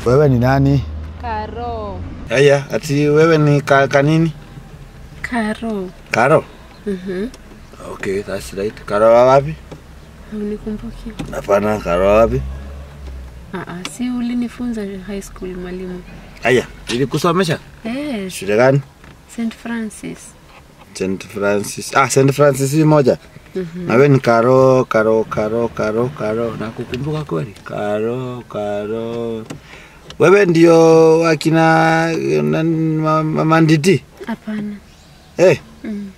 Wewe ni nani? Karo. Aya, ati wewe ni ka, kanini? Karo. Karo? Mhm. Okay, that's right. Karo wa wapi? Unikumbuki? Hapana, Karo wa wapi? Ah, ah, si ulinifunza high school mwalimu. Aya, nilikusomesha Eh, shule gani? St Francis. St Francis. Ah, St Francis hii moja. Na wewe ni Karo, Karo, Karo, Karo, Karo. Nakukumbuka kweli? Karo, Karo. Wewe ndio akina nani, ma- ma- Manditi? Hapana. Eh, Mm.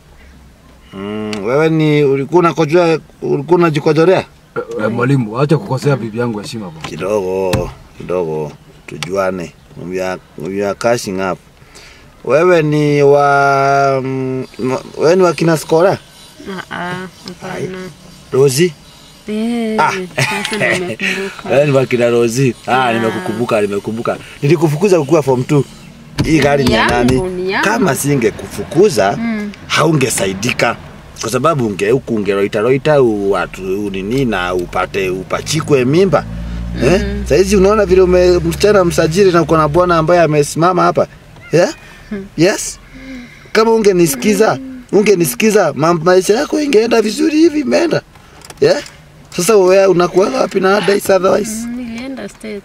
mm, wewe ni ulikuwa unakojoa ulikuwa unajikojorea? Eh, mwalimu, acha kukosea bibi yangu heshima bwana. kidogo kidogo tujuane we are, we are catching up wewe ni wa mm, ma- wewe ni wa kina skora Ah, ah, hapana. rosi Eh, Ah. sasa ndo nimekumbuka. wewe ni wa kina rosi ah, nimekukumbuka nimekukumbuka nilikufukuza kukuwa form 2 hii gari ni ya Yangu, nani ni yangu. kama singekufukuza Mm. haungesaidika kwa sababu unge huku ungeroitaroita watu nini na upate upachikwe mimba eh? Saizi unaona vile ume msichana msajili na uko na bwana ambaye amesimama hapa yeah? Yes, kama ungenisikiza ungenisikiza ma- maisha yako ingeenda vizuri hivi imeenda yeah? Sasa wewe unakuwa wapi na days otherwise? Mm, Nilienda States.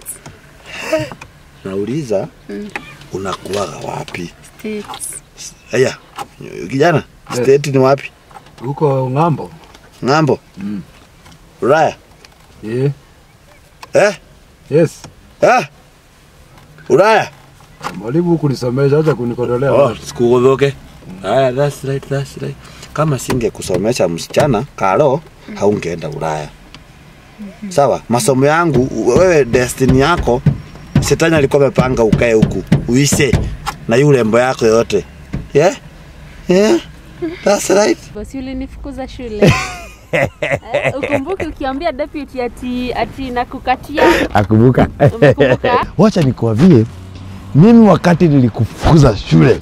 Nauliza Mm. unakuwaga wapi? States. Haya kijana, Yes. state ni wapi? Huko ng'ambo. Ng'ambo, Mm. Ulaya Eh, eh? yes. Eh? Ulaya? Mwalimu huku nisomesha, acha kunikodolea. Oh, sikugudhuke. Haya, that's right, that's right. Kama singe kusomesha msichana Karo, haungeenda Ulaya. Sawa, masomo yangu wewe, destiny yako shetani alikuwa amepanga ukae huku uise na yule rembo yako yote. Yeah? Yeah? That's right. Bosi ulinifukuza shule. Eh, ukumbuke ukiambia deputy ati ati nakukatia Akumbuka. Umekumbuka? Wacha nikuambie, mimi wakati nilikufukuza shule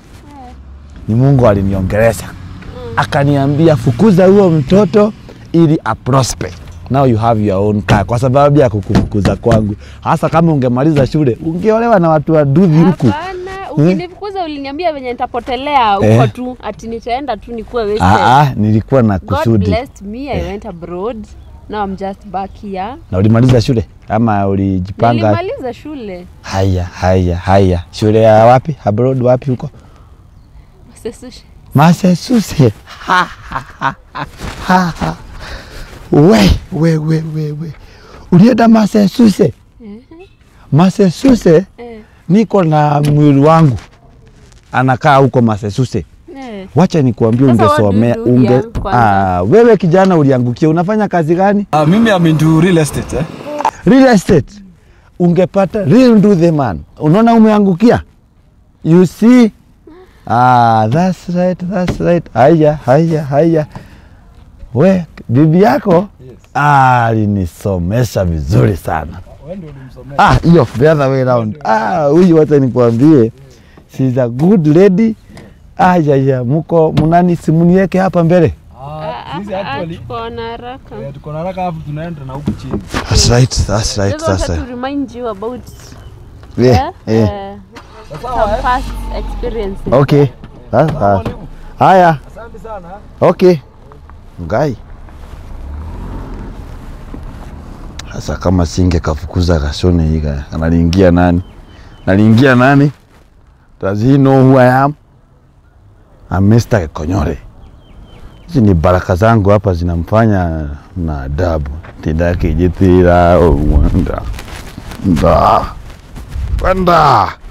ni Mungu aliniongelesha akaniambia, fukuza huo mtoto ili aprosper. Now you have your own car, kwa sababu ya kukufukuza kwangu. Hasa kama ungemaliza shule ungeolewa na watu waduvi huku. Hapana, ukinifukuza uliniambia venye nitapotelea huko Eh. tu ati nitaenda tu nikuwe wasted. Ah, ah, nilikuwa na God kusudi. blessed me, I went abroad. Now I'm just back here. Na ulimaliza shule ama ulijipanga? Nilimaliza shule. Haya, haya, haya. Shule ya wapi? Abroad wapi huko? Sesushi. Massachusetts. Ha, ha, ha, ha, ha, ha. We, we, we, we, we. Ulienda Massachusetts? Massachusetts Eh, niko na mwili wangu anakaa huko Massachusetts. eh. Wacha nikuambie, Sasa what do you ungesomea do unge here kwanza? ah, wewe kijana uliangukia, unafanya kazi gani? Ah, mimi am into real estate eh. Real estate. Ungepata real do the man. Unaona umeangukia? You see? Ah, that's right, that's right. Haya, haya, haya. We, bibi yako Yes. ah, alinisomesha vizuri sana. Wewe ndio ulimsomea. Ah, hiyo the other way round. Ah, huyu wacha nikwambie. She's a good lady. Ah, ya, ya, muko munani simunieke hapa mbele. Ah, sisi Ah, ah, actually tuko na haraka. eh, tuko na haraka hapo tunaenda na huku chini. That's right, that's right, Just that's wanted right. to remind you about Yeah, eh, yeah. eh, some past experiences. Okay. Ah, ah. Mwalimu, Haya. asante sana. Okay. Ngai. Sasa kama singe kafukuza Kashone higa, analiingia nani? Naliingia nani? Does he know who I am? I'm Mr. Konyore. Hizi ni baraka zangu hapa zinamfanya na adabu. Tidaki jitira uwanda. Nda. Wanda.